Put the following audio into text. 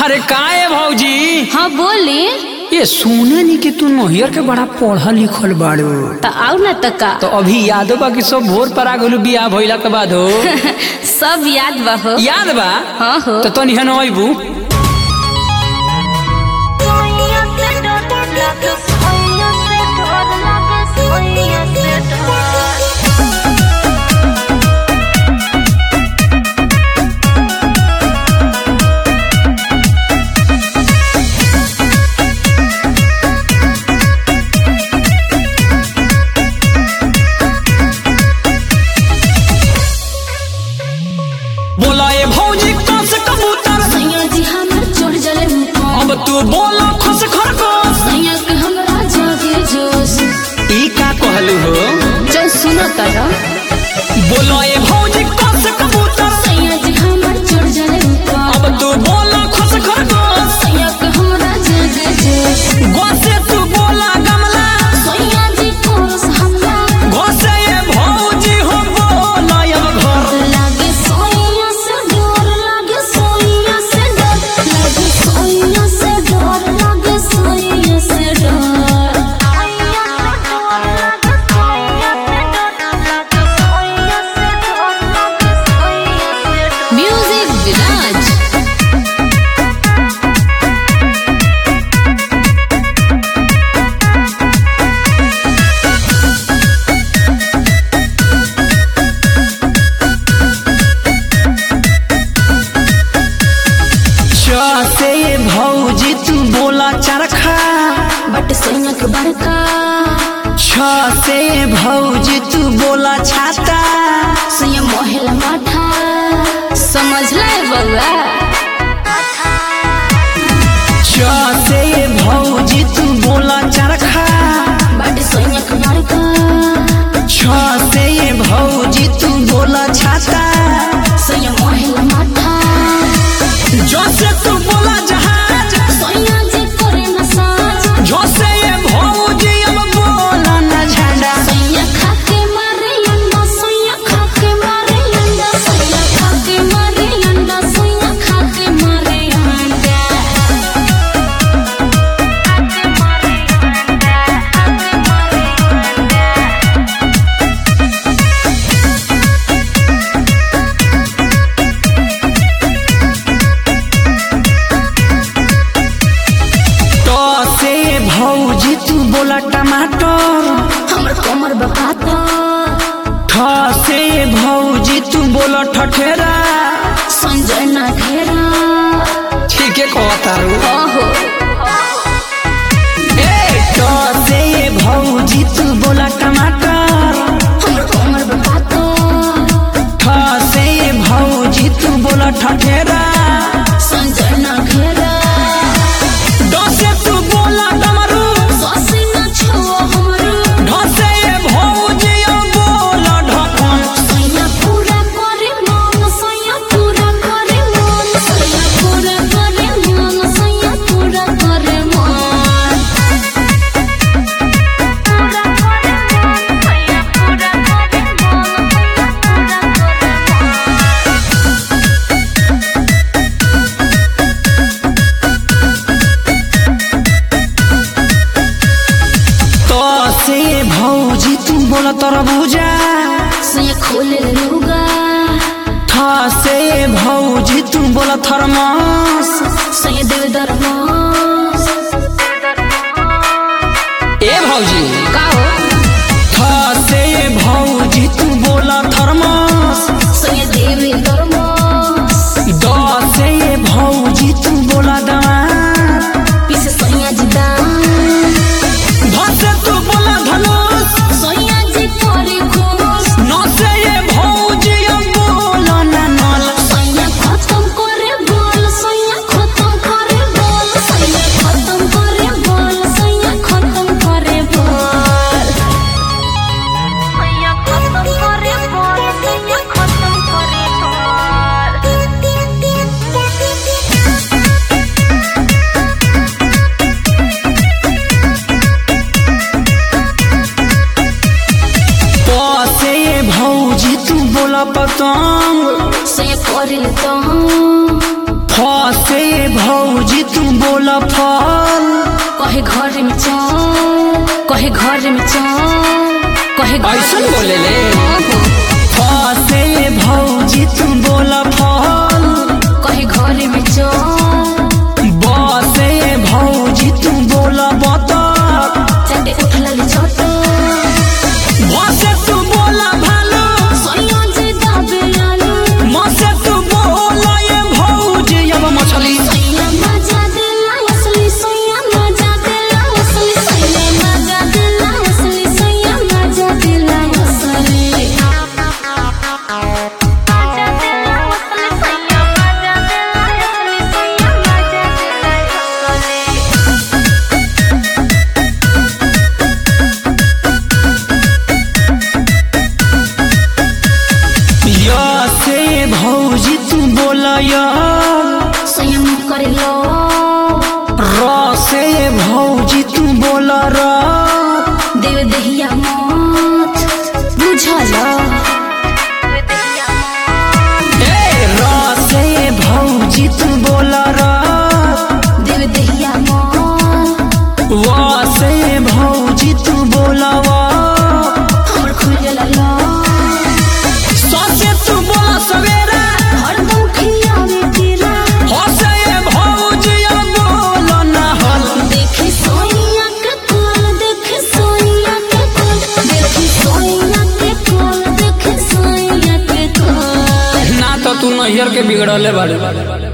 अरे का है भौजी हाँ बोली ये सुने नी कि तू नहियर के बड़ा पढ़ल लिखल बाड़ू तो आओ ना तो का तो अभी यादो बा कि सब भोर पर आ गलू बियाह भइला के बाद हो सब याद बा हो याद बा हाँ हो तो तनी हन अइबू बोला ए भौजी कस कबूतर सैया जी हमर चढ़ जले मुँह अब तू बोला खस खरगोश सैया के हमरा जागे जोश ई का कहलू हो जय सुनो तारा बोला ए भौजी कस कबूतर सैया जी हमर चढ़ जले मुँह अब तू बोला खस खरगोश सैया के हमरा जागे जोश गोसे तू बोला गमला सैया जी कोरस हमरा गोसे ए भौजी हो बोला अब घर लागे सोइया से डर लागे सोइया से डर लागे सोइया से डर लागे सोइया से डर म्यूजिक विराज से भौजी तू बोला चरखा बट सोइया के बड़का छ से भौजी तू बोला छाता सोइया मोहला माठा समझ ले बउआ छ से भौजी तू बोला चरखा बट सोइया के बड़का छ से भौजी तू बोला छाता सोइया मोहला माठा जो से तू बोला जहाज सोइया जी करे मसाज जो से भौजी अब बोला न झंडा सोइया खाके मारे अंडा सोइया खाके मारे अंडा सोइया खाके मारे अंडा सोइया खाके मारे अंडा तो से भौजी तू बोला टमाटर हमर कमर बकाता ठ से भौजी तू बोला ठठेरा संजय ना घेरा ठीक है कहता रू ओहो ए तो से भौजी तू बोला टमाटर हमर कमर बकाता ठ से भौजी तू बोला ठठेरा संजय ना घेरा ड से तू बोला डमरू ससी ना छुओ हमरो ढ से भौजी अब बोला ढकन सोइया पूरा करे मन सोइया पूरा करे मन सोइया पूरा करे मन सोइया पूरा करे मन तो से भौजी तू बोला तरबूजा सोइया खोले लूगा ठ से भौजी तू बोला थर्मस सोइया देव दरमास ए भौजी का हो ठ से भौजी तू बोला थर्मस सोइया देव दरमास द से भौजी तू बोला दांत पीछे सोइया जी दाम ध से तू बोला धनुष सोइया जी करे खुश न से ये भौजी अब बोला ननल सोइया खत्म करे बोल सोइया खत्म बोला फल कहे घर में चल कहे घर में चल कहे घर ऐसन में बोले ले? चल। फसे भौजी तू बोला फल कहे घर में चल बसे भौजी तू बोला बतख चटे उठल छोट बसे तू बोला भालू सोनिया जे दाबे आलू मसे तू बोला ये भौजी अब मछली सोनिया मजा देला असली सोनिया मजा देला असली सोनिया मजा देला असली सोनिया मजा देला असली मजा देला असली सोनिया मजा देला असली सोनिया मजा देला असली या से भौजी तू बोला या संयम कर लो र से भौजी तू बोला र देव दहिया मत बुझल ए र से भौजी तू बोला र देव दहिया मत वा से भौजी तू बोला वा हमर खुजल लो ससे तू बोला सवेरा हरदम खियावे तेरा हो से भौजी अब बोला ना हल देखी सोनिया के कोल देखी सोनिया के कोल देखी सोनिया के कोल देखी सोनिया के कोल ना तो तू नैयर के बिगड़ले बाड़े